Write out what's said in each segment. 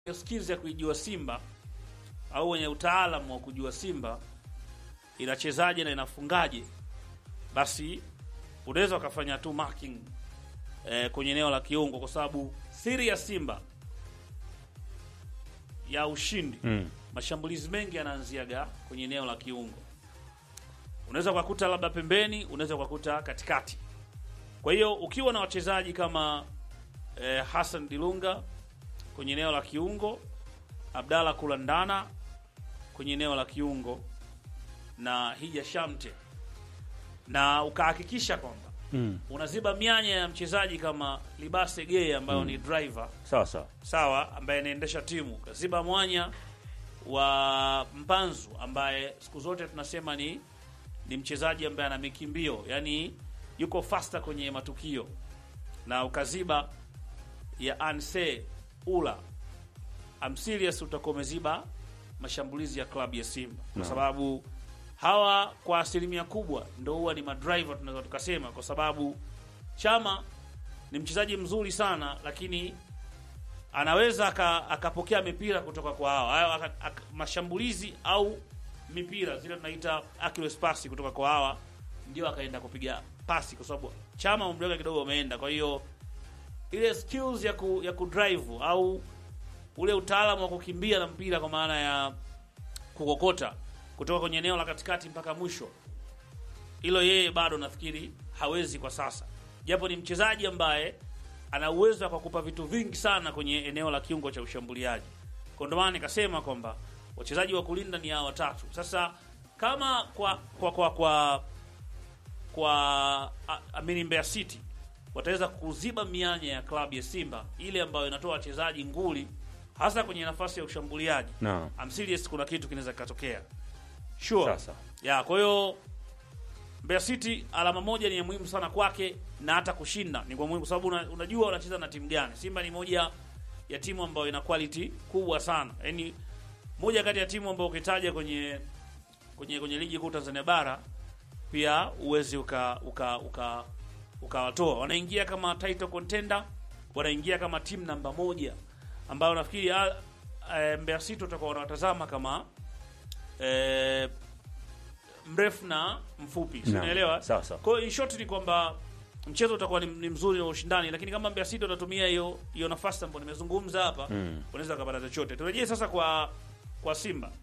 skills ya kuijua Simba au wenye utaalamu wa kujua Simba inachezaje na inafungaje, basi unaweza ukafanya tu marking eh, kwenye eneo la kiungo, kwa sababu siri ya Simba ya ushindi Mm. mashambulizi mengi yanaanziaga kwenye eneo la kiungo. Unaweza ukakuta labda pembeni, unaweza ukakuta katikati. Kwa hiyo ukiwa na wachezaji kama eh, Hassan Dilunga kwenye eneo la kiungo, Abdalla Kulandana kwenye eneo la kiungo na Hija Shamte, na ukahakikisha kwamba Mm. unaziba mianya ya mchezaji kama Libase Geye ambayo ni driver Sawa sawa. sawa, ambaye anaendesha timu, kaziba mwanya wa Mpanzu ambaye siku zote tunasema ni ni mchezaji ambaye ana mikimbio, yani yuko faster kwenye matukio, na ukaziba ya Anse Ula I'm serious, utakuwa umeziba mashambulizi ya klabu ya Simba kwa Naam. sababu hawa kwa asilimia kubwa ndo huwa ni madriver tunaweza tukasema, kwa sababu Chama ni mchezaji mzuri sana, lakini anaweza aka- akapokea mipira kutoka kwa hawa hayo aka- aka- mashambulizi au mipira zile tunaita accurate pass kutoka kwa hawa, ndio akaenda kupiga pasi, kwa sababu Chama umri wake kidogo umeenda. Kwa hiyo ile skills ya ku, ya kudrive au ule utaalamu wa kukimbia na mpira kwa maana ya kukokota kutoka kwenye eneo la katikati mpaka mwisho, hilo yeye bado nafikiri hawezi kwa sasa, japo ni mchezaji ambaye ana uwezo wa kukupa vitu vingi sana kwenye eneo la kiungo cha ushambuliaji. Kwa ndio maana nikasema kwamba wachezaji wa kulinda ni hao watatu. Sasa kama kwa kwa kwa kwa, kwa a- amini Mbeya City wataweza kuziba mianya ya klabu ya Simba ile ambayo inatoa wachezaji nguli hasa kwenye nafasi ya ushambuliaji. Naam. I'm serious, kuna kitu kinaweza kikatokea sure. Sasa. Ya, kwa hiyo Mbeya City alama moja ni ya muhimu sana kwake na hata kushinda ni kwa muhimu kwa sababu una, unajua unacheza na timu gani. Simba ni moja ya timu ambayo ina quality kubwa sana. Yaani moja kati ya timu ambayo ukitaja kwenye kwenye kwenye ligi kuu Tanzania bara pia uwezi uka uka uka ukawatoa. Wanaingia kama title contender, wanaingia kama timu namba moja ambayo nafikiri ah, eh, Mbeya City utakuwa wanawatazama kama eh, mrefu na mfupi, si Naam. unaelewa? Sawa sawa. Kwa hiyo in short ni kwamba mchezo utakuwa ni, ni mzuri na ushindani, lakini kama Mbeya City watatumia hiyo hiyo nafasi ambayo nimezungumza hapa Mm. unaweza kupata chochote. Turejee sasa kwa kwa Simba.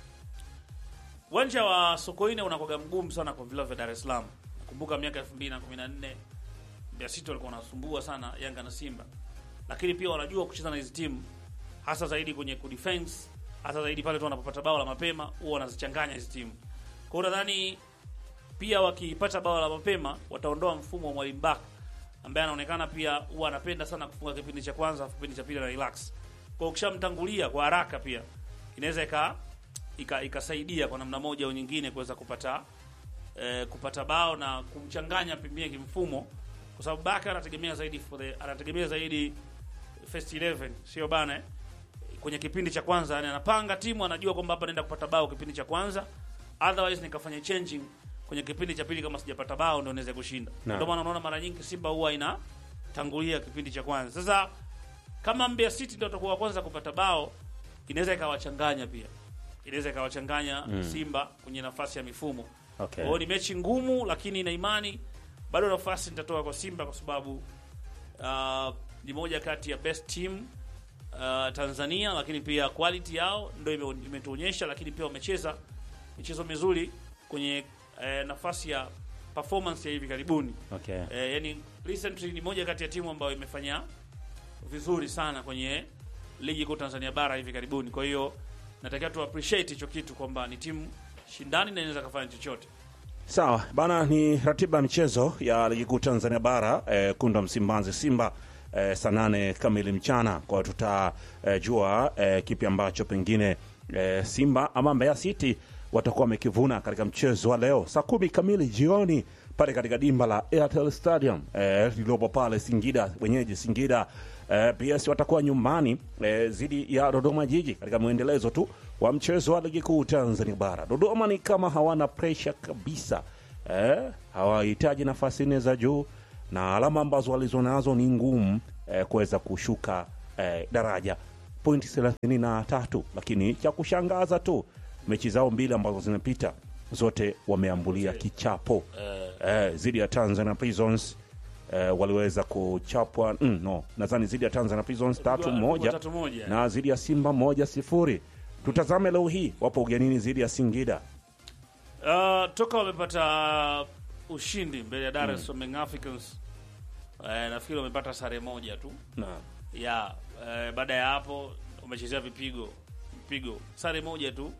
Uwanja wa Sokoine unakuwa mgumu sana kwa vilabu vya Dar es Salaam. Nakumbuka miaka 2014 Mbeya City walikuwa wanasumbua sana Yanga na Simba, lakini pia wanajua kucheza na hizi timu, hasa zaidi kwenye kudefense, hasa zaidi pale tu wanapopata bao la mapema, huwa wanazichanganya hizi timu. Kwa hiyo nadhani pia wakipata bao la mapema wataondoa mfumo wa Mwalimu Baka ambaye anaonekana pia huwa anapenda sana kufunga kipindi cha kwanza, afu kipindi cha pili na relax. Kwa hiyo ukishamtangulia kwa haraka pia inaweza ika ika- ikasaidia kwa namna moja au nyingine kuweza kupata eh, kupata bao na kumchanganya pembeni kimfumo, kwa sababu Baka anategemea zaidi for the, anategemea zaidi first 11 sio bana eh? kwenye kipindi cha kwanza, yani anapanga timu, anajua kwamba hapa naenda kupata bao kipindi cha kwanza, otherwise nikafanya changing kwenye kipindi cha pili, kama sijapata bao ndio naweza kushinda. Naam. Ndio maana unaona mara nyingi Simba huwa inatangulia kipindi cha kwanza. Sasa kama Mbeya City ndio watakuwa wa kwanza kupata bao, inaweza ikawachanganya pia, inaweza ikawachanganya Simba kwenye nafasi ya mifumo. Okay. Kwa hiyo ni mechi ngumu, lakini na imani bado nafasi nitatoa kwa Simba kwa sababu uh, ni moja kati ya best team uh, Tanzania, lakini pia quality yao ndio ime- imetuonyesha, lakini pia wamecheza michezo mizuri kwenye eh, nafasi ya performance ya hivi karibuni. Okay. Eh, yani recently ni moja kati ya timu ambayo imefanya vizuri sana kwenye ligi kuu Tanzania bara hivi karibuni. Kwa hiyo natakiwa tu appreciate hicho kitu kwamba ni timu shindani na inaweza kufanya chochote. Sawa bana, ni ratiba ya michezo ya ligi kuu Tanzania bara eh, kunda Msimbazi Simba eh, saa nane kamili mchana. Kwa hiyo tutajua eh, kipi ambacho pengine eh, Simba ama Mbeya City watakuwa wamekivuna katika mchezo wa leo saa kumi kamili jioni pale katika dimba la Airtel Stadium eh, lililopo pale Singida, wenyeji Singida. Eh, PS watakuwa nyumbani eh, dhidi ya Dodoma Jiji katika mwendelezo tu wa mchezo wa ligi kuu Tanzania bara. Dodoma ni kama hawana presha kabisa eh, hawahitaji nafasi nne za juu na alama ambazo walizonazo ni ngumu eh, kuweza kushuka eh, daraja pointi thelathini na tatu lakini cha kushangaza tu mechi zao mbili ambazo zimepita zote wameambulia kichapo Eh, eh, zidi ya Tanzania Prisons eh, waliweza kuchapwa mm, no nadhani zidi ya Tanzania Prisons tatu Ilikuwa- moja tatu moja. na zidi ya Simba moja sifuri. Tutazame leo hii wapo ugenini zidi ya Singida. Uh, toka wamepata ushindi mbele ya Dar es Salaam Young Africans eh, nafikiri wamepata sare moja tu Naam. ya eh, baada ya hapo wamechezea vipigo vipigo sare moja tu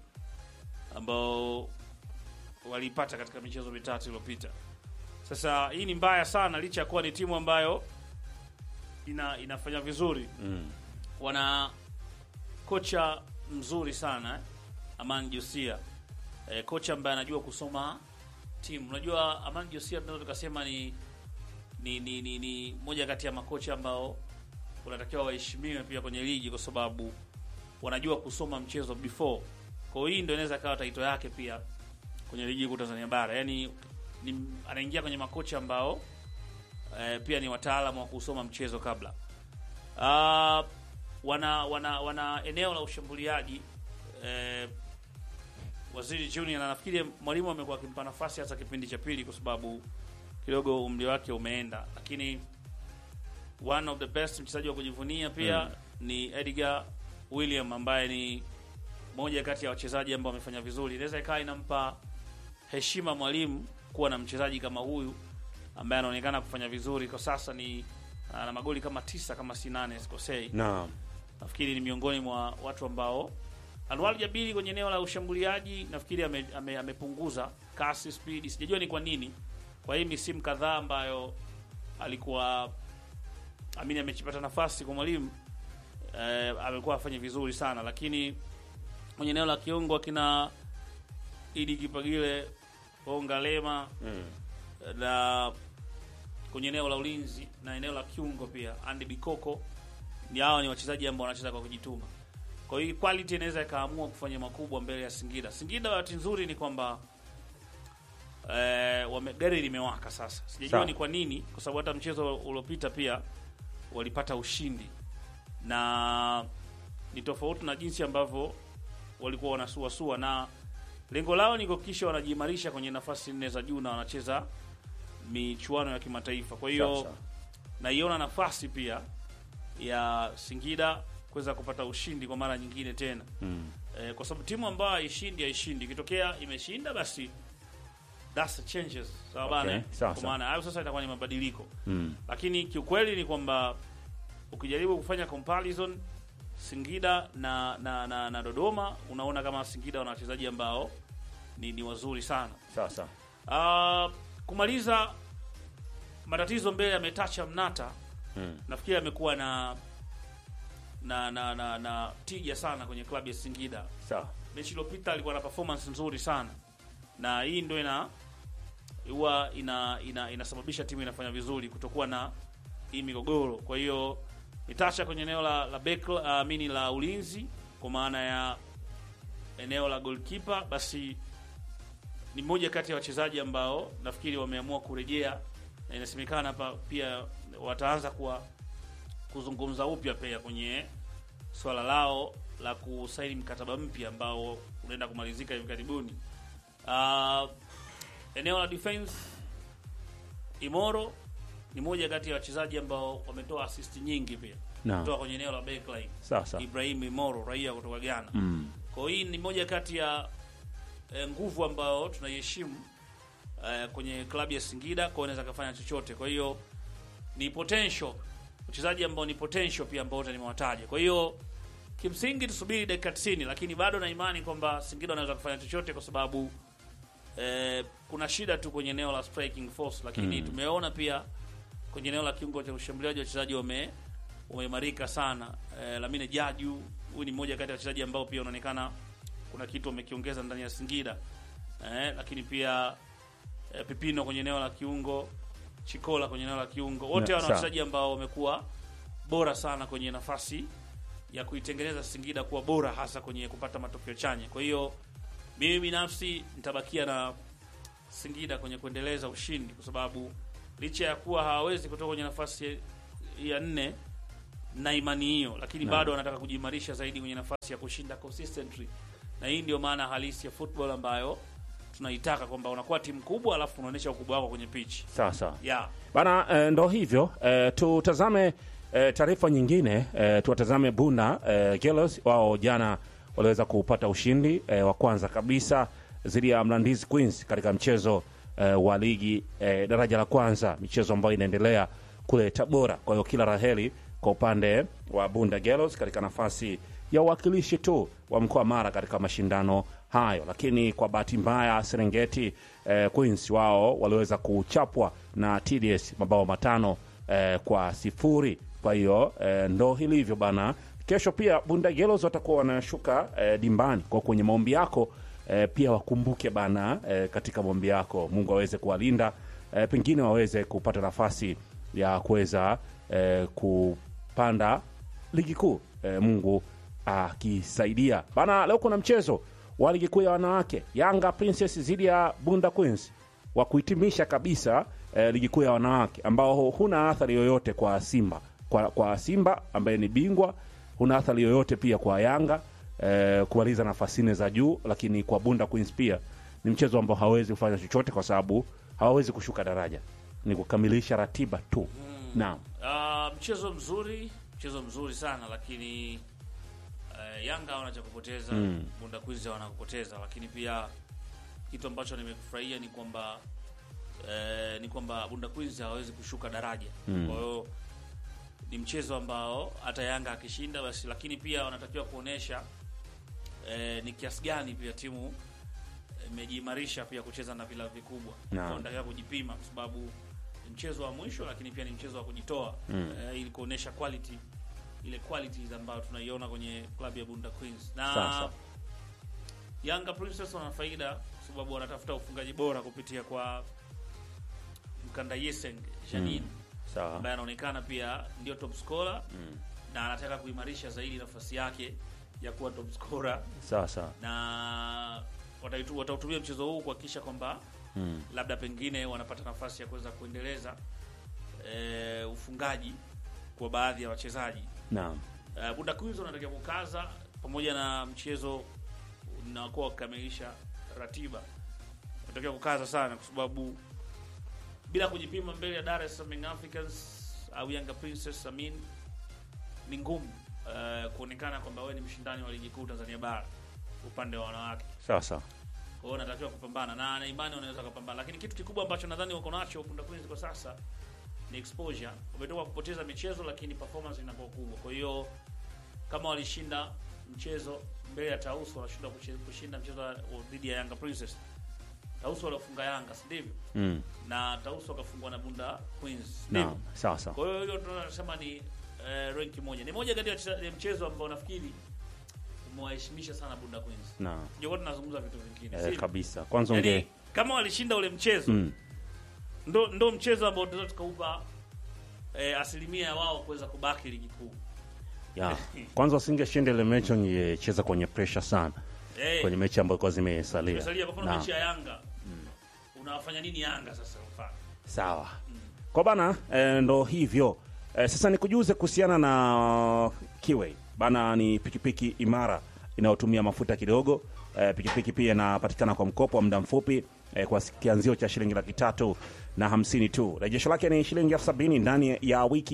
ambao walipata katika michezo mitatu iliyopita. Sasa hii ni mbaya sana, licha ya kuwa ni timu ambayo ina inafanya vizuri Mm. wana kocha mzuri sana eh? Aman Josia eh, kocha ambaye anajua kusoma timu. Unajua Aman Josia tunaweza tukasema ni ni, ni, ni ni moja kati ya makocha ambao unatakiwa waheshimiwe pia kwenye ligi kwa sababu wanajua kusoma mchezo before. Kwa hiyo hii ndio inaweza kawa taito yake pia kwenye ligi kuu Tanzania bara. Yaani ni, anaingia kwenye makocha ambao eh, pia ni wataalamu wa kusoma mchezo kabla. Ah, wana wana wana eneo la ushambuliaji eh, Waziri Junior na nafikiri mwalimu amekuwa akimpa nafasi hasa kipindi cha pili kwa sababu kidogo umri wake umeenda, lakini one of the best mchezaji wa kujivunia pia Mm. ni Edgar William ambaye ni moja kati ya wachezaji ambao wamefanya vizuri. Inaweza ikawa inampa heshima mwalimu kuwa na mchezaji kama huyu ambaye anaonekana kufanya vizuri kwa sasa. Ni ana magoli kama tisa kama si nane sikosei Naam. nafikiri ni miongoni mwa watu ambao Anwar Jabiri kwenye eneo la ushambuliaji nafikiri ame- ame- amepunguza kasi speed, sijajua ni kwa nini. Kwa hii misimu kadhaa ambayo alikuwa amini amechipata nafasi kwa mwalimu eh, amekuwa afanye vizuri sana, lakini kwenye eneo la kiungo akina Idi Kipagile, Onga Lema Mm. na kwenye eneo la ulinzi na eneo la kiungo pia Andy Bikoko ni hawa ni wachezaji ambao wanacheza kwa kujituma. Kwa hiyo quality inaweza ikaamua kufanya makubwa mbele ya Singida. Singida bahati nzuri ni kwamba eh, wame, gari limewaka sasa. Sijajua Sawa. ni kwa nini, kwa sababu hata mchezo uliopita pia walipata ushindi na ni tofauti na jinsi ambavyo walikuwa wanasuasua, na lengo lao ni kuhakikisha wanajiimarisha kwenye nafasi nne za juu na wanacheza michuano ya kimataifa. Kwa hiyo Sawa, sawa. naiona nafasi pia ya Singida kuweza kupata ushindi kwa mara nyingine tena Mm. e, kwa sababu timu ambayo haishindi haishindi, ikitokea imeshinda basi that's the changes, sawa Okay, bana. sawa, Kwa sawa. maana hayo sasa itakuwa ni mabadiliko, Mm. lakini kiukweli ni kwamba ukijaribu kufanya comparison Singida na na, na, na Dodoma unaona kama Singida wana wachezaji ambao ni, ni wazuri sana. Sawa sawa. Uh, kumaliza matatizo mbele ya Metacha Mnata Mm. nafikiri amekuwa na na, na na na tija sana kwenye klabu ya Singida. Sawa. Mechi iliyopita alikuwa na performance nzuri sana, na hii ndio ina huwa ina, ina inasababisha timu inafanya vizuri kutokuwa na hii migogoro. Kwa hiyo Metacha kwenye eneo la la back uh, mini la ulinzi kwa maana ya eneo la goalkeeper basi ni mmoja kati ya wachezaji ambao nafikiri wameamua kurejea na inasemekana hapa pia wataanza kuwa kuzungumza upya pia kwenye swala lao la kusaini mkataba mpya ambao unaenda kumalizika hivi karibuni. Uh, eneo la defense Imoro ni moja kati ya wachezaji ambao wametoa assist nyingi pia Naam. kutoka kwenye eneo la backline. Sawa sawa. Ibrahim Imoro raia kutoka Ghana. Mm. Kwa hiyo hii ni moja kati ya eh, nguvu ambayo tunaiheshimu eh, kwenye klabu ya Singida, kwa hiyo inaweza kufanya chochote. Kwa hiyo ni potential wachezaji ambao ni potential pia ambao wote nimewataja. Kwa hiyo kimsingi tusubiri dakika 90, lakini bado na imani kwamba Singida wanaweza kufanya chochote kwa sababu eh, kuna shida tu kwenye eneo la striking force, lakini Mm. tumeona pia kwenye eneo la kiungo cha ushambuliaji wachezaji wame wameimarika sana. Eh, Lamine Jaju huyu ni mmoja kati ya wachezaji ambao pia unaonekana kuna kitu wamekiongeza ndani ya Singida. Eh, lakini pia eh, Pipino kwenye eneo la kiungo, Chikola kwenye eneo la kiungo. Wote Na- wana sawa. wachezaji ambao wamekuwa bora sana kwenye nafasi ya kuitengeneza Singida kuwa bora hasa kwenye kupata matokeo chanya. Kwa hiyo mimi binafsi nitabakia na Singida kwenye kuendeleza ushindi kwa sababu licha ya kuwa hawawezi kutoka kwenye nafasi ya nne na imani hiyo, lakini bado wanataka kujiimarisha zaidi kwenye nafasi ya kushinda consistently, na hii ndio maana halisi ya football ambayo tunaitaka kwamba unakuwa timu kubwa alafu unaonyesha ukubwa wako kwenye pitch. sawa sawa Yeah. bana eh, ndo hivyo eh, tutazame eh, taarifa nyingine eh, tuwatazame bunda eh, Girls wao jana waliweza kupata ushindi eh, wa kwanza kabisa dhidi ya Mlandizi Queens katika mchezo eh, wa ligi eh, daraja la kwanza, michezo ambayo inaendelea kule Tabora. Kwa hiyo kila raheli kwa upande wa Bunda Girls katika nafasi ya uwakilishi tu wa mkoa Mara katika mashindano hayo, lakini kwa bahati mbaya Serengeti eh, Queens wao waliweza kuchapwa na TDS mabao matano eh, kwa sifuri. Kwa hiyo eh, ndo hilivyo bana. Kesho pia Bunda Girls watakuwa wanashuka eh, dimbani kwa kwenye maombi yako eh, pia wakumbuke bana eh, katika maombi yako, Mungu aweze kuwalinda eh, pengine waweze kupata nafasi ya kuweza eh, kupanda ligi kuu eh, Mungu akisaidia bana. Leo kuna mchezo wa ligi kuu ya wanawake, Yanga Princess dhidi ya Bunda Queens wa kuhitimisha kabisa eh, ligi kuu ya wanawake ambao huna athari yoyote kwa Simba kwa, kwa Simba ambaye ni bingwa, huna athari yoyote pia kwa Yanga eh, kumaliza nafasi nne za juu, lakini kwa Bunda Queens pia ni mchezo ambao hawezi kufanya chochote kwa sababu hawawezi kushuka daraja, ni kukamilisha ratiba tu. Naam, Uh, mchezo mzuri, mchezo mzuri sana lakini uh, Yanga hawana cha kupoteza Mm. Bunda Queens hawana kupoteza, lakini pia kitu ambacho nimekufurahia ni kwamba eh, ni kwamba Bunda Queens hawawezi kushuka daraja. Mm. Kwa hiyo ni mchezo ambao hata Yanga akishinda basi, lakini pia wanatakiwa kuonesha eh, ni kiasi gani pia timu imejiimarisha pia kucheza na vilabu vikubwa. Naam. Wanatakiwa kujipima kwa sababu ni mchezo wa mwisho, lakini pia ni mchezo wa kujitoa Mm. eh, ili kuonesha quality ile qualities ambayo tunaiona kwenye klabu ya Bunda Queens na Sasa. Yanga Princess wana faida kwa sababu wanatafuta ufungaji bora kupitia kwa Mkanda Yeseng Janine sawa. ambaye anaonekana pia ndio top scorer na anataka kuimarisha zaidi nafasi yake ya kuwa top scorer Sawa sawa. na wataitu- watautumia mchezo huu kuhakikisha kwamba Mm. labda pengine wanapata nafasi ya kuweza kuendeleza e, ufungaji kwa baadhi ya wachezaji. Naam. Uh, Bunda Queens wanatakiwa kukaza pamoja na mchezo unakuwa kukamilisha ratiba, wanatakiwa kukaza sana, kwa sababu bila kujipima mbele ya Dar es Salaam Young Africans au Yanga Princess Amin, ni ngumu uh, kuonekana kwamba wewe ni mshindani wa ligi kuu Tanzania bara upande wa wanawake. Sawa sawa. Kwa hiyo wanatakiwa kupambana na na imani wanaweza kupambana, lakini kitu kikubwa ambacho nadhani wako nacho Bunda Queens kwa sasa ni exposure. Wametoka kupoteza michezo, lakini performance inakuwa kubwa. Kwa hiyo kama walishinda mchezo mbele ya Tausu, wanashinda kuche- kushinda mchezo wa- dhidi ya Yanga Princess. Tausu waliofunga Yanga, si ndivyo? Mm. Na Tausu wakafungwa na Bunda Queens, si ndivyo? Naam. Sawa sawa. Kwa hiyo hiyo tunasema ni eh, rank moja, ni moja kati ya wacheza- ya mchezo ambao nafikiri umewaheshimisha sana Bunda Queens. Naam. Ndio tunazungumza vitu vingine, Eh, sivyo? kabisa. Kwanza Yaani, unge kama walishinda ule mchezo mm. ndo, ndo mchezo ambao tunaweza tukaupa eh, asilimia ya wao kuweza kubaki ligi kuu ya. Kwanza usingeshinda ile mechi ungecheza kwenye pressure sana. eh, Kwenye mechi ambayo kwa zimesalia. tumesalia kwa mfano Naam. mechi ya Yanga unawafanya nini Yanga sasa mfano Sawa. Kwa bana e, ndo hivyo e, sasa nikujuze kuhusiana na Kiway bana, ni pikipiki imara inayotumia mafuta kidogo. E, pikipiki pia inapatikana kwa mkopo wa muda mfupi e, kwa kianzio cha shilingi laki tatu na hamsini tu. Rejesho lake ni shilingi elfu sabini ndani ya wiki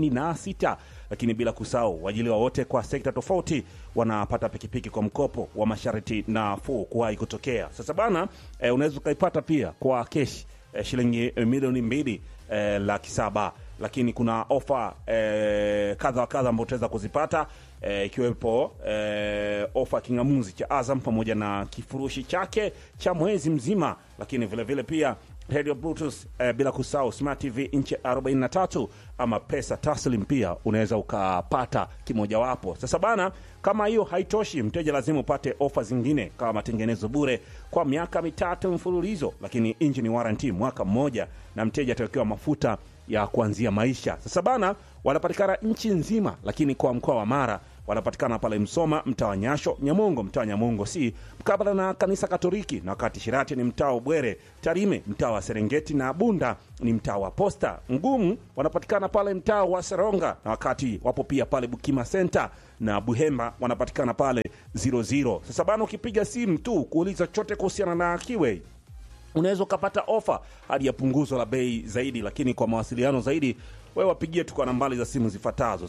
46, lakini bila kusahau waajiliwa wote kwa sekta tofauti wanapata pikipiki kwa mkopo wa masharti nafuu kuwahi kutokea. Sasa bana e, unaweza ukaipata pia kwa keshi eh, shilingi eh, milioni mbili eh, laki saba lakini kuna ofa eh, kadha wa kadha ambao utaweza kuzipata eh, ikiwepo eh, ofa ya king'amuzi cha Azam pamoja na kifurushi chake cha mwezi mzima, lakini vile vile pia radio bluetooth eh, bila kusahau smart tv inchi 43 ama pesa taslim pia unaweza ukapata kimojawapo. Sasa bana, kama hiyo haitoshi, mteja lazima upate ofa zingine kama matengenezo bure kwa miaka mitatu mfululizo, lakini engine warranty mwaka mmoja, na mteja atawekewa mafuta ya kuanzia maisha. Sasa bana, wanapatikana nchi nzima, lakini kwa mkoa wa Mara wanapatikana pale Msoma, mtaa wa Nyasho, Nyamongo, mtaa wa Nyamongo si mkabala na kanisa Katoliki, na wakati Shirati ni mtaa wa Bwere, Tarime mtaa wa Serengeti na Bunda ni mtaa wa Posta. Ngumu wanapatikana pale mtaa wa Seronga, na wakati wapo pia pale Bukima Center na Buhemba wanapatikana pale 00. Sasa bana, ukipiga simu tu kuuliza chochote kuhusiana na Kiwei unaweza ukapata ofa hadi ya punguzo la bei zaidi, lakini kwa mawasiliano zaidi wewe wapigie tu kwa nambari za simu zifuatazo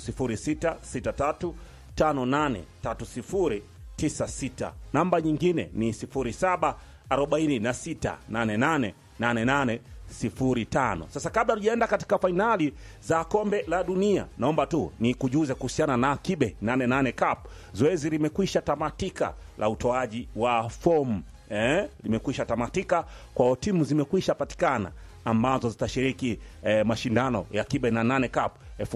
0663583096. Namba nyingine ni 0746888805. Sasa kabla tujaenda katika fainali za kombe la dunia, naomba tu ni kujuze kuhusiana na Kibe 88 Cup. Zoezi limekwisha tamatika la utoaji wa fomu eh, limekwisha tamatika kwa timu zimekwisha patikana ambazo zitashiriki eh, mashindano ya Kibe na nane Cup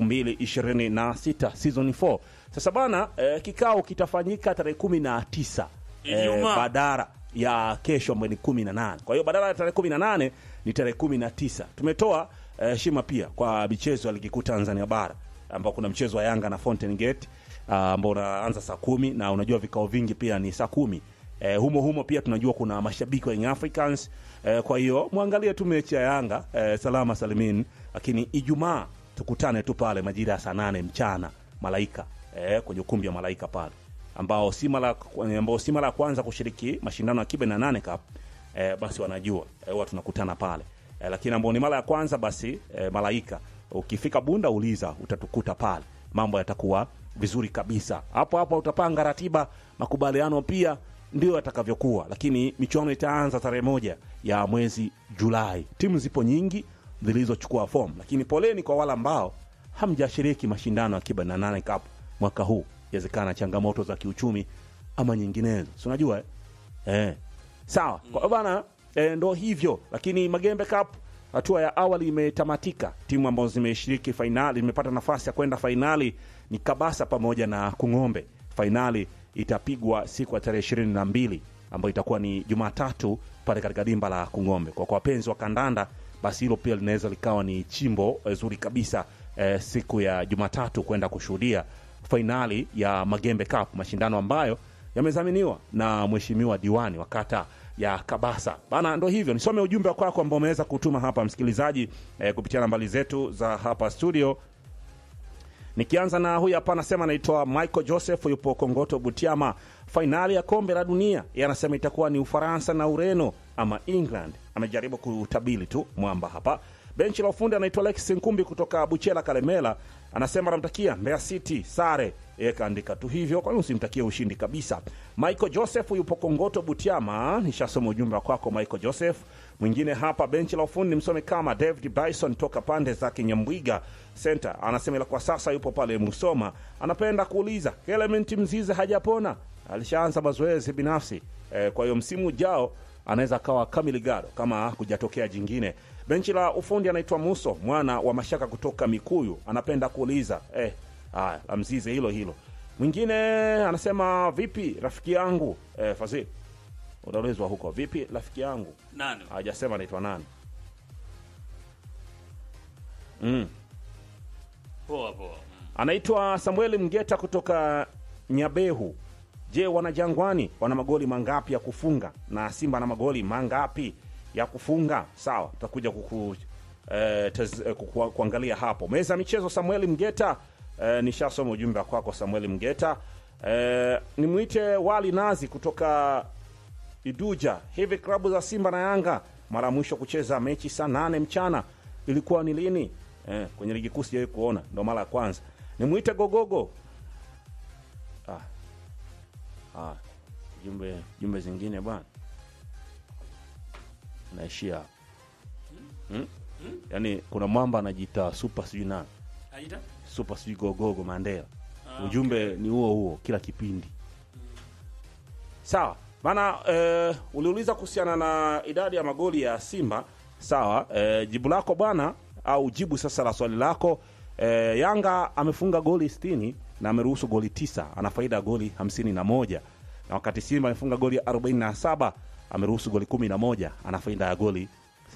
2026 season 4. Sasa bana eh, kikao kitafanyika tarehe kumi na tisa eh, Ijumaa. badara ya kesho ambayo ni kumi na nane. Kwa hiyo badala ya tarehe kumi na nane ni tarehe kumi na tisa. Tumetoa eh, heshima pia kwa michezo ya ligi kuu Tanzania bara ambao kuna mchezo wa Yanga na Fountain Gate ah, ambao unaanza saa kumi na unajua vikao vingi pia ni saa kumi. Eh, humo humo pia tunajua kuna mashabiki wa Young Africans eh, kwa hiyo mwangalie tu mechi ya Yanga eh, salama salimin, lakini Ijumaa tukutane tu pale majira ya saa nane mchana Malaika eh, kwenye ukumbi wa Malaika pale ambao si mara ambao si mara ya kwanza kushiriki mashindano ya Kibe na nane Cup eh, basi wanajua eh, huwa tunakutana pale eh, lakini ambao ni mara ya kwanza basi eh, Malaika ukifika Bunda uliza utatukuta pale, mambo yatakuwa vizuri kabisa. Hapo hapo utapanga ratiba, makubaliano pia ndio yatakavyokuwa, lakini michuano itaanza tarehe moja ya mwezi Julai. Timu zipo nyingi zilizochukua fomu, lakini poleni kwa wale ambao hamjashiriki mashindano ya Kiba na nane Cup mwaka huu. Inawezekana changamoto za kiuchumi ama nyinginezo, si unajua eh? Eh. Sawa kwa hiyo bana eh, ndo hivyo, lakini Magembe Cup hatua ya awali imetamatika. Timu ambazo zimeshiriki fainali zimepata nafasi ya kwenda fainali ni Kabasa pamoja na Kung'ombe. Fainali itapigwa siku ya tarehe ishirini na mbili ambayo itakuwa ni Jumatatu pale katika dimba la Kung'ombe. Kwa kwa wapenzi wa kandanda, basi hilo pia linaweza likawa ni chimbo eh, zuri kabisa eh, siku ya Jumatatu kwenda kushuhudia fainali ya Magembe Cup, mashindano ambayo yamezaminiwa na mheshimiwa diwani wa kata ya Kabasa bana. Ndo hivyo, nisome ujumbe kwako ambao umeweza kutuma hapa msikilizaji, eh, kupitia nambari zetu za hapa studio. Nikianza na huyu hapa, anasema anaitwa Michael Joseph, yupo Kongoto Butiama. Fainali ya kombe la dunia, yeye anasema itakuwa ni Ufaransa na Ureno ama England. Amejaribu kutabili tu mwamba hapa. Benchi la ufundi anaitwa Lex Nkumbi kutoka Buchela Kalemela, anasema anamtakia Mbeya City sare. Yeye kaandika tu hivyo, kwani usimtakie ushindi kabisa. Michael Joseph yupo Kongoto Butiama, nishasoma ujumbe wa kwako Michael Joseph. Mwingine hapa benchi la ufundi msome kama David Bryson toka pande za Kinyambwiga Center, anasema ila kwa sasa yupo pale Musoma. Anapenda kuuliza Clement Mzize hajapona, alishaanza mazoezi binafsi e, kwa hiyo msimu ujao anaweza akawa kamili gado kama kujatokea jingine. Benchi la ufundi anaitwa Muso mwana wa Mashaka kutoka Mikuyu, anapenda kuuliza eh, haya la Mzize hilo hilo. Mwingine anasema vipi rafiki yangu eh, Fazil unaulizwa huko vipi rafiki yangu Nani? hajasema anaitwa nani mm. Poa poa. Mm. anaitwa Samueli Mgeta kutoka Nyabehu. Je, wanajangwani wana magoli mangapi ya kufunga na Simba na magoli mangapi ya kufunga? Sawa, tutakuja kuku, eh, tez, eh, kuku, kuangalia hapo meza ya michezo. Samueli Mgeta, eh, nishasoma ujumbe kwako Samueli Mgeta. Eh, nimwite Wali Nazi kutoka Iduja. Hivi klabu za Simba na Yanga mara ya mwisho kucheza mechi saa nane mchana ilikuwa ni lini? Eh, kwenye ligi kuu sijawahi kuona, ndo mara ya kwanza. Nimwite Gogogo. Ah. Ah. Jumbe jumbe zingine bwana. Naishia hapo. Hmm? Yaani kuna mwamba anajiita super sijui nani. Aida? Super sijui Gogogo Mandela. Ah, Ujumbe ni huo huo kila kipindi. Sawa maana eh, uliuliza kuhusiana na idadi ya magoli ya Simba. Sawa eh, jibu lako bwana, au jibu sasa la swali lako eh, Yanga amefunga goli 60 na ameruhusu goli tisa, ana faida ya goli 51, na wakati Simba amefunga goli 47 ameruhusu goli 11, ana faida ya goli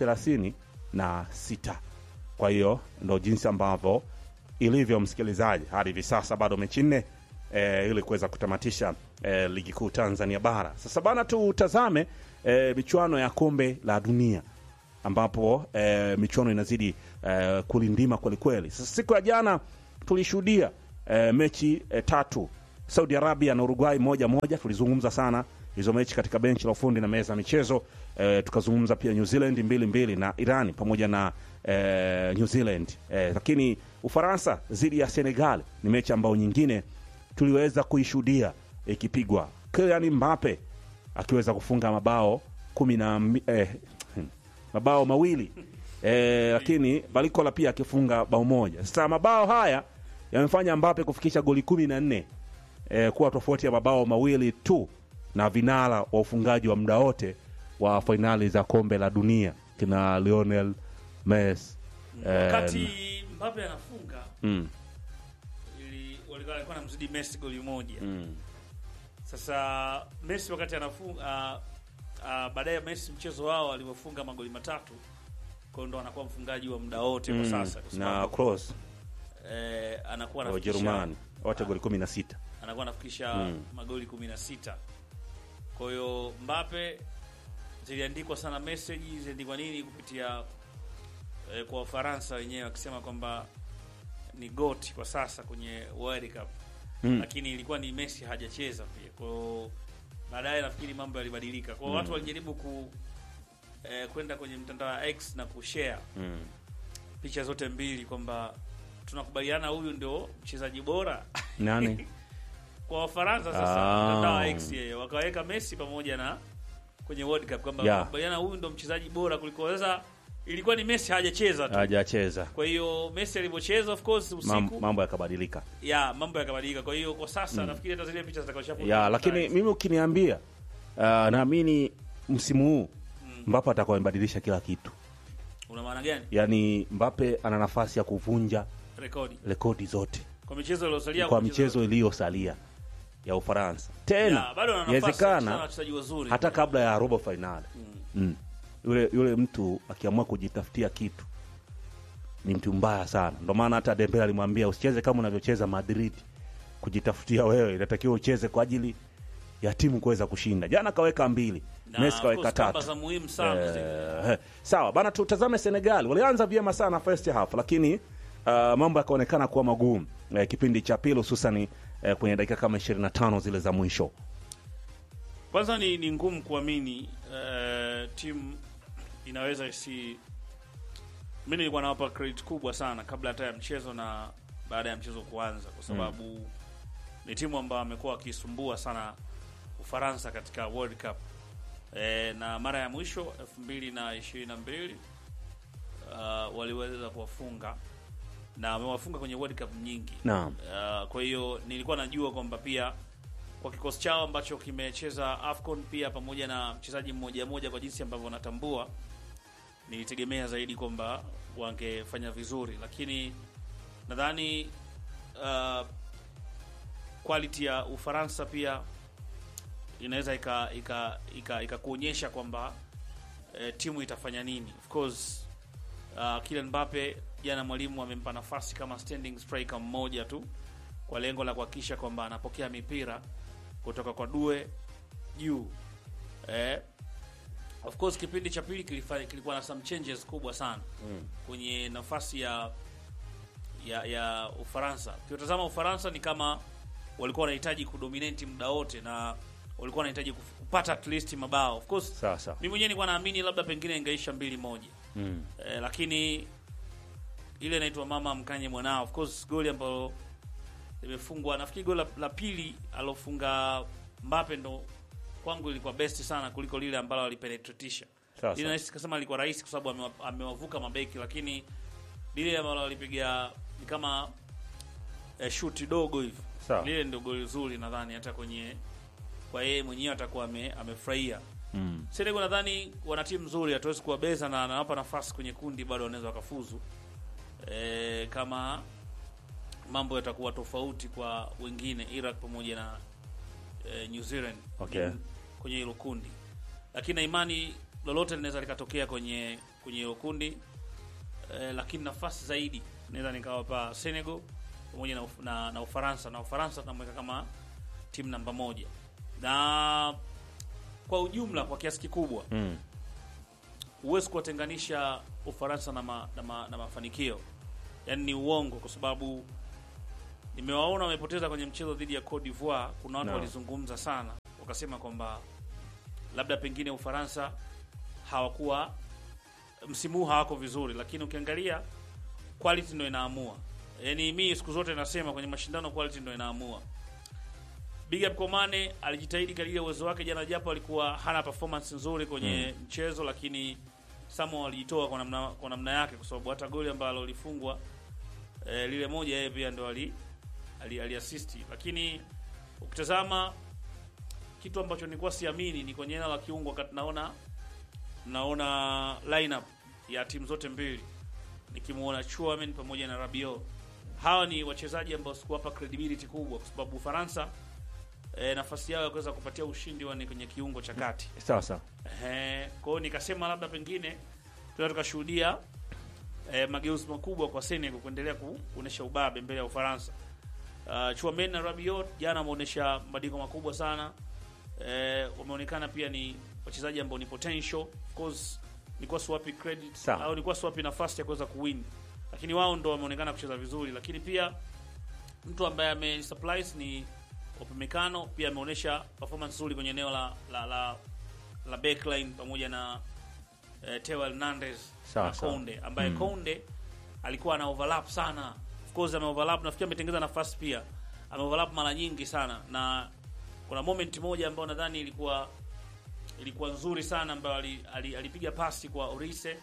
36. Kwa hiyo ndo jinsi ambavyo ilivyo, msikilizaji, hadi hivi sasa bado mechi nne eh, ili kuweza kutamatisha eh, ligi kuu Tanzania bara. Sasa bana, tutazame eh, michuano ya kombe la dunia ambapo eh, michuano inazidi eh, kulindima kwelikweli. Sasa siku ya jana tulishuhudia eh, mechi eh, tatu Saudi Arabia na Uruguay moja moja. Tulizungumza sana hizo mechi katika benchi la ufundi na meza ya michezo eh, tukazungumza pia New Zealand mbili mbili na Irani pamoja na eh, New Zealand eh, lakini Ufaransa dhidi ya Senegal ni mechi ambayo nyingine tuliweza kuishuhudia ikipigwa, Kylian Mbappe akiweza kufunga mabao kumi na mbi- eh, mabao mawili eh, lakini Balikola pia akifunga bao moja. Sasa mabao haya yamefanya Mbappe kufikisha goli kumi na nne eh, kuwa tofauti ya mabao mawili tu na vinara wa ufungaji wa muda wote wa fainali za kombe la dunia kina Lionel Messi eh, wakati Mbappe anafunga mm, ili walikuwa walikuwa namzidi Messi goli moja. mm, Sasa Messi wakati anafunga uh, uh, baadaye Messi mchezo wao alivyofunga magoli matatu, kwa hiyo ndo anakuwa mfungaji wa muda wote kwa mm, sasa, kwa na sababu Kroos eh, anakuwa wa anafikisha Ujerumani wote goli kumi na sita anakuwa anafikisha Mm. magoli 16. Kwa hiyo Mbappe ziliandikwa sana message, ziliandikwa nini kupitia eh, kwa Wafaransa wenyewe wakisema kwamba ni GOAT kwa sasa kwenye World Cup mm. lakini ilikuwa ni Messi hajacheza pia. Kwa hiyo baadaye nafikiri mambo yalibadilika. Kwa hiyo watu walijaribu ku eh, kwenda kwenye mtandao wa X na kushare mm. picha zote mbili kwamba tunakubaliana huyu ndio mchezaji bora nani kwa Wafaransa sasa, Ah. mtandao wa X yeye wakaweka Messi pamoja na kwenye World Cup kwamba Yeah. wanakubaliana huyu ndo mchezaji bora kuliko. Sasa ilikuwa ni Messi hajacheza tu, hajacheza kwa hiyo Messi alivyocheza of course usiku Mam, mambo yakabadilika ya mambo yakabadilika. Kwa hiyo kwa sasa nafikiri hata zile picha zitakashafu ya lakini mimi ukiniambia uh, naamini msimu huu Mbappe atakuwa amebadilisha kila kitu una maana gani yaani Mbappe ana nafasi ya kuvunja rekodi rekodi zote kwa michezo iliyosalia kwa kucheza- michezo iliyosalia ya Ufaransa tena Ya, bado ana nafasi ya kucheza na inawezekana wachezaji wazuri hata kabla ya robo fainali mm. yule yule mtu akiamua kujitafutia kitu ni mtu mbaya sana ndio maana hata Dembele alimwambia usicheze kama unavyocheza Madrid kujitafutia wewe inatakiwa ucheze kwa ajili ya timu kuweza kushinda jana kaweka mbili Na, Messi of kaweka course, kamba tatu za muhimu sana zile. Eh, sawa bana, tutazame Senegal. Walianza vyema sana first half, lakini uh, mambo yakaonekana kuwa magumu eh, kipindi cha pili, hususani eh, kwenye dakika kama 25 zile za mwisho. Kwanza ni, ni ngumu kuamini uh, timu inaweza isi. Mi nilikuwa nawapa credit kubwa sana kabla hata ya mchezo na baada ya mchezo kuanza, kwa sababu ni timu ambayo amekuwa wakisumbua sana Ufaransa katika World Cup e, na mara ya mwisho elfu mbili na ishirini na mbili uh, waliweza kuwafunga na wamewafunga kwenye World Cup nyingi Naam. Uh, kwa hiyo nilikuwa najua kwamba pia kwa kikosi chao ambacho kimecheza AFCON pia pamoja na mchezaji mmoja mmoja kwa jinsi ambavyo wanatambua, nilitegemea zaidi kwamba wangefanya vizuri, lakini nadhani uh, quality ya Ufaransa pia inaweza ika ika ika ikakuonyesha kwamba eh, timu itafanya nini. Of course uh, Kylian Mbappe jana mwalimu amempa nafasi kama standing striker mmoja tu kwa lengo la kuhakikisha kwamba anapokea mipira kutoka kwa Due juu. Eh, of course kipindi cha pili kilifanya kilikuwa na some changes kubwa sana Mm. kwenye nafasi ya ya ya Ufaransa. Ukiwatazama Ufaransa ni kama walikuwa wanahitaji kudominate muda wote na walikuwa wanahitaji kuf- kupata at least mabao. Of course Sasa mimi mwenyewe nilikuwa naamini labda pengine ingeisha mbili moja mm. eh, lakini ile inaitwa mama mkanye mwanao. Of course goli ambalo limefungwa, nafikiri goli la, la pili alofunga Mbappe ndo kwangu ilikuwa best sana kuliko lile ambalo alipenetratisha. Sasa. Lile nahisi kasema ilikuwa rahisi kwa sababu amewa- amewavuka mabeki, lakini lile ambalo alipiga ni kama eh, shuti dogo hivi. Sawa. Lile ndio goli zuri, nadhani hata kwenye kwa yeye mwenyewe atakuwa ame, amefurahia. Mm. Senegal nadhani wana timu nzuri, hatuwezi kuwabeza na anawapa nafasi kwenye kundi, bado wanaweza wakafuzu e, kama mambo yatakuwa tofauti kwa wengine Iraq pamoja na e, New Zealand Okay. kwenye hilo kundi, lakini na imani lolote linaweza likatokea kwenye kwenye hilo kundi e, lakini nafasi zaidi naweza nikawapa Senegal pamoja na, Uf- na, na Ufaransa na Ufaransa tunamweka kama timu namba moja na kwa ujumla kwa kiasi kikubwa Mm. huwezi kuwatenganisha Ufaransa na, ma, na, ma, na mafanikio, yaani ni uongo, kwa sababu nimewaona wamepoteza kwenye mchezo dhidi ya Cote d'Ivoire. Kuna watu No. walizungumza sana, wakasema kwamba labda pengine Ufaransa hawakuwa msimu huu hawako vizuri, lakini ukiangalia quality ndio inaamua. Yaani mi siku zote nasema kwenye mashindano quality ndio inaamua. Big up Komane alijitahidi kadiri ya uwezo wake jana, japo alikuwa hana performance nzuri kwenye mchezo, lakini Samuel alijitoa kwa namna kwa namna yake, kwa sababu hata goli ambalo lilifungwa eh, lile moja yeye pia ndo ali, ali, ali assist. Lakini ukitazama kitu ambacho nilikuwa siamini ni kwenye eneo la kiungo, wakati naona naona lineup ya timu zote mbili nikimuona Chouameni pamoja na Rabiot. Hawa ni wachezaji ambao sikuwapa credibility kubwa, kwa sababu Ufaransa e, nafasi yao ya kuweza kupatia ushindi wa ni kwenye kiungo cha kati. Sawa sawa. Ehe, kwa hiyo nikasema labda pengine tunaweza tukashuhudia e, mageuzi makubwa kwa Senegal kuendelea ku- kuonesha ubabe mbele ya Ufaransa. Uh, Chouameni na Rabiot jana wameonyesha mabadiliko makubwa sana. E, wameonekana pia ni wachezaji ambao ni potential. Of course nilikuwa siwapi credit Sawa. au nilikuwa siwapi nafasi ya kuweza kuwin, lakini wao ndo wameonekana kucheza vizuri, lakini pia mtu ambaye ame surprise ni Upamecano pia ameonyesha performance nzuri kwenye eneo la la, la, la backline pamoja na eh, Theo Hernandez Sawa, na sawa. Konde ambaye Mm. Konde alikuwa ana overlap sana. Of course ame overlap, nafikiri ametengeza nafasi pia, ame overlap mara nyingi sana, na kuna moment moja ambayo nadhani ilikuwa ilikuwa nzuri sana ambayo ali- ali- alipiga pasi kwa Orise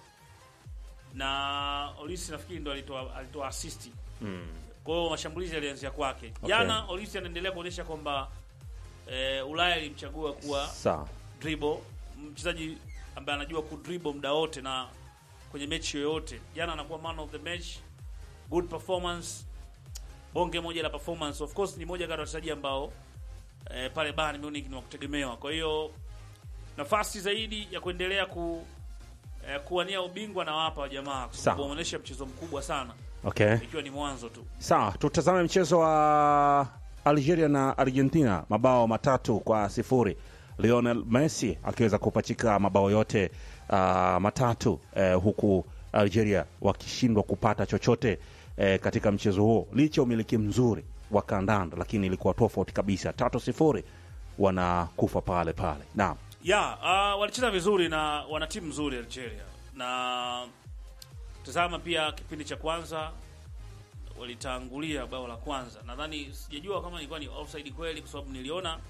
na Orise nafikiri ndo alitoa alitoa assist Mm. kwa hiyo mashambulizi yalianzia kwake Okay. jana. Olisi anaendelea kuonyesha kwamba eh, Ulaya ilimchagua kuwa Sawa. dribble, mchezaji ambaye anajua kudribble muda wote na kwenye mechi yoyote. Jana anakuwa man of the match, good performance, bonge moja la performance. Of course ni moja kati ya wachezaji ambao eh, pale Bayern Munich ni wa kutegemewa. Kwa hiyo nafasi zaidi ya kuendelea ku eh, kuwania ubingwa na wapa jamaa, kwa sababu Sawa. wameonyesha mchezo mkubwa sana, Okay. ikiwa ni mwanzo tu. Sawa, tutazame mchezo wa Algeria na Argentina, mabao matatu kwa sifuri. Lionel Messi akiweza kupachika mabao yote uh, matatu eh, huku Algeria wakishindwa kupata chochote eh, katika mchezo huo licha ya umiliki mzuri wa kandanda, lakini ilikuwa tofauti kabisa, tatu sifuri, wanakufa pale pale. Naam, ya uh, walicheza vizuri na wana timu nzuri Algeria, na tazama pia kipindi cha kwanza walitangulia bao la kwanza. Nadhani sijajua kama ilikuwa ni offside kweli, kwa sababu niliona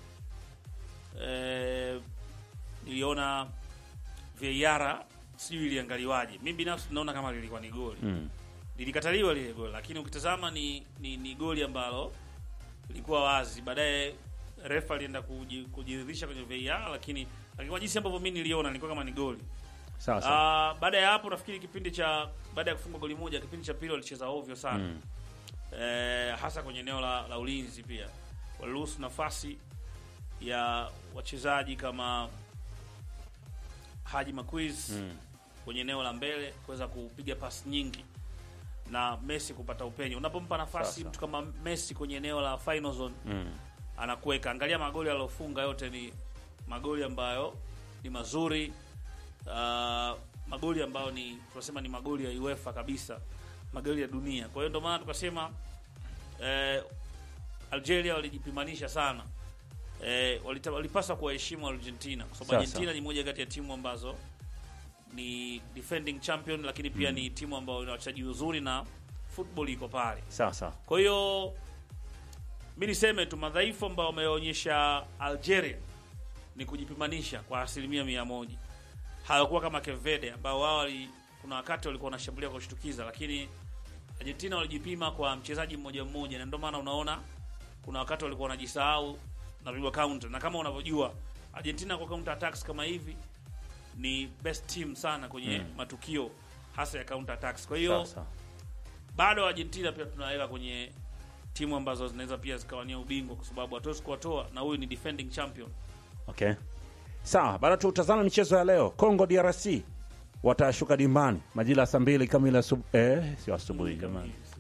eh, niliona VAR sijui iliangaliwaje. Mimi binafsi naona kama lilikuwa ni goli mm. lilikataliwa lile goli, lakini ukitazama ni, ni, ni goli ambalo lilikuwa wazi. Baadaye refa alienda kuji- kujiridhisha kwenye VAR, lakini lakini kwa jinsi ambavyo mimi niliona nilikuwa kama ni goli. sawa sawa. Ah, baada ya hapo nafikiri kipindi cha baada ya kufunga goli moja, kipindi cha pili walicheza ovyo sana Mm. eh, hasa kwenye eneo la, la ulinzi. Pia waliruhusu nafasi ya wachezaji kama Haji Maquiz Mm. kwenye eneo la mbele kuweza kupiga pasi nyingi na Messi kupata upenyo. Unapompa nafasi Sasa. mtu kama Messi kwenye eneo la final zone Mm. anakuweka. Angalia magoli aliyofunga yote ni magoli ambayo ni mazuri, uh, magoli ambayo ni tunasema ni magoli ya UEFA kabisa, magoli ya dunia. Kwa hiyo ndio maana tukasema eh, Algeria walijipimanisha sana eh, walita- walipaswa kuwaheshimu Argentina kwa sababu Sasa. Argentina ni moja kati ya timu ambazo ni defending champion, lakini pia ni timu ambayo ina wachezaji wazuri na football iko pale. Sawa sawa. Kwa hiyo mi niseme tu madhaifu ambayo wameonyesha Algeria ni kujipimanisha kwa asilimia mia moja. Hawakuwa kama Kevede ambao wao wali- kuna wakati walikuwa wanashambulia kwa kushtukiza, lakini Argentina walijipima kwa mchezaji mmoja mmoja, na ndio maana unaona kuna wakati walikuwa wanajisahau na kupigwa counter, na kama unavyojua Argentina kwa counter attacks kama hivi ni best team sana kwenye Mm. matukio hasa ya counter attacks. Kwa hiyo Sawa sawa. bado Argentina pia tunaweka kwenye timu ambazo zinaweza pia zikawania ubingwa kwa sababu hatuwezi kuwatoa, na huyu ni defending champion. Okay. Sawa, bado tutazame michezo ya leo. Congo DRC watashuka dimbani majira ya saa mbili kamili asubu- eh, sio asubuhi jamani.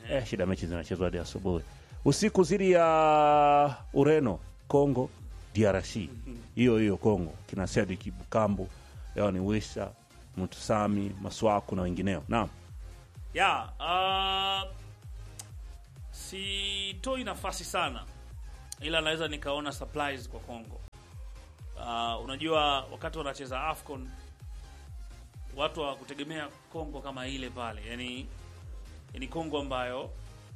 eh, shida mechi zinachezwa hadi asubuhi usiku zidi ya ureno congo drc hiyo hiyo congo kina sediki bukambu yao ni wisa mutusami maswaku na wengineo naam ya uh, sitoi nafasi sana ila naweza nikaona supplies kwa Congo. Uh, unajua wakati wanacheza AFCON watu hawakutegemea Congo kama ile pale, yani ni Congo ambayo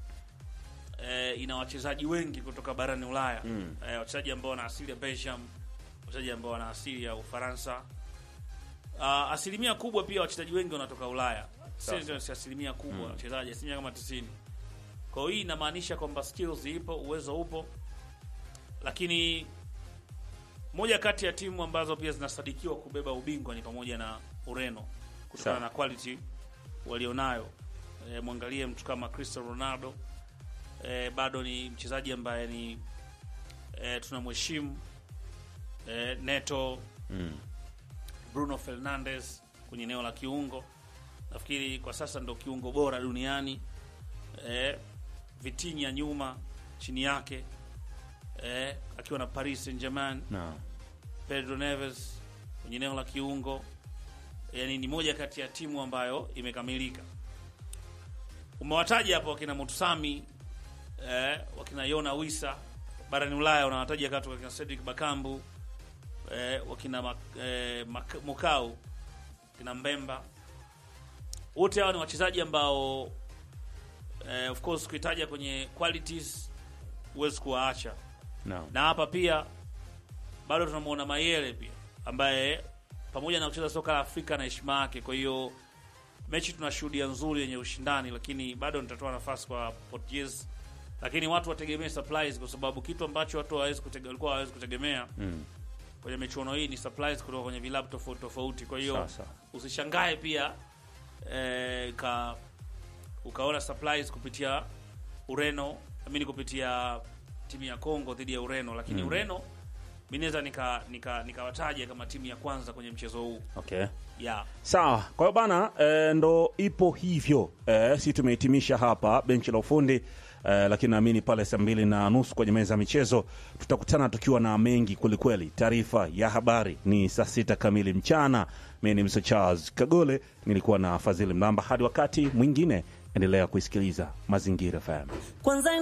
eh, ina wachezaji wengi kutoka barani Ulaya Mm. eh, wachezaji ambao wana asili ya Belgium, wachezaji ambao wana asili ya Ufaransa. Uh, asilimia kubwa pia wachezaji wengi wanatoka Ulaya, sio si asilimia kubwa wachezaji, asilimia kama 90. Kwa hiyo hii inamaanisha kwamba skills ipo, uwezo upo, lakini moja kati ya timu ambazo pia zinasadikiwa kubeba ubingwa ni pamoja na Ureno kutokana Sawa. na quality walionayo. E, mwangalie mtu kama Cristiano Ronaldo e, bado ni mchezaji ambaye ni e, tunamheshimu e, Neto mm. Bruno Fernandes kwenye eneo la kiungo, nafikiri kwa sasa ndo kiungo bora duniani. E, Vitinha nyuma chini yake e, akiwa na Paris Saint-Germain. naam Pedro Neves kwenye eneo la kiungo, yani ni moja kati ya timu ambayo imekamilika. Umewataja hapo wakina Mutusami eh, wakina Yona Wisa barani Ulaya, unawataja kati wakina Cedric Bakambu eh, wakina Mak, eh, Mak, Mukau kina Mbemba, wote hawa ni wachezaji ambao eh, of course kuitaja kwenye qualities huwezi kuwaacha naam na hapa pia bado tunamwona Mayele pia ambaye pamoja na kucheza soka la Afrika na heshima yake. Kwa hiyo mechi tunashuhudia nzuri yenye ushindani, lakini bado nitatoa nafasi kwa Portuguese, lakini watu wategemee supplies, kwa sababu kitu ambacho watu hawawezi kutege, walikuwa hawawezi kutegemea mm. kwenye michuano hii ni supplies kutoka kwenye vilabu tofauti tofauti. Kwa hiyo Sasa. usishangae pia eh, ka, ukaona supplies kupitia Ureno, amini kupitia timu ya Congo dhidi ya Ureno, lakini Mm. Ureno mi naweza nikawataja nika, nikawataja kama timu ya kwanza kwenye mchezo huu okay yeah. sawa kwa hiyo bana e, ndo ipo hivyo e, si tumehitimisha hapa benchi la ufundi e, lakini naamini pale saa mbili na nusu kwenye meza ya michezo tutakutana tukiwa na mengi kwelikweli taarifa ya habari ni saa sita kamili mchana mi ni mso charles kagole nilikuwa na fadhili mlamba hadi wakati mwingine endelea kuisikiliza mazingira fm Kwanza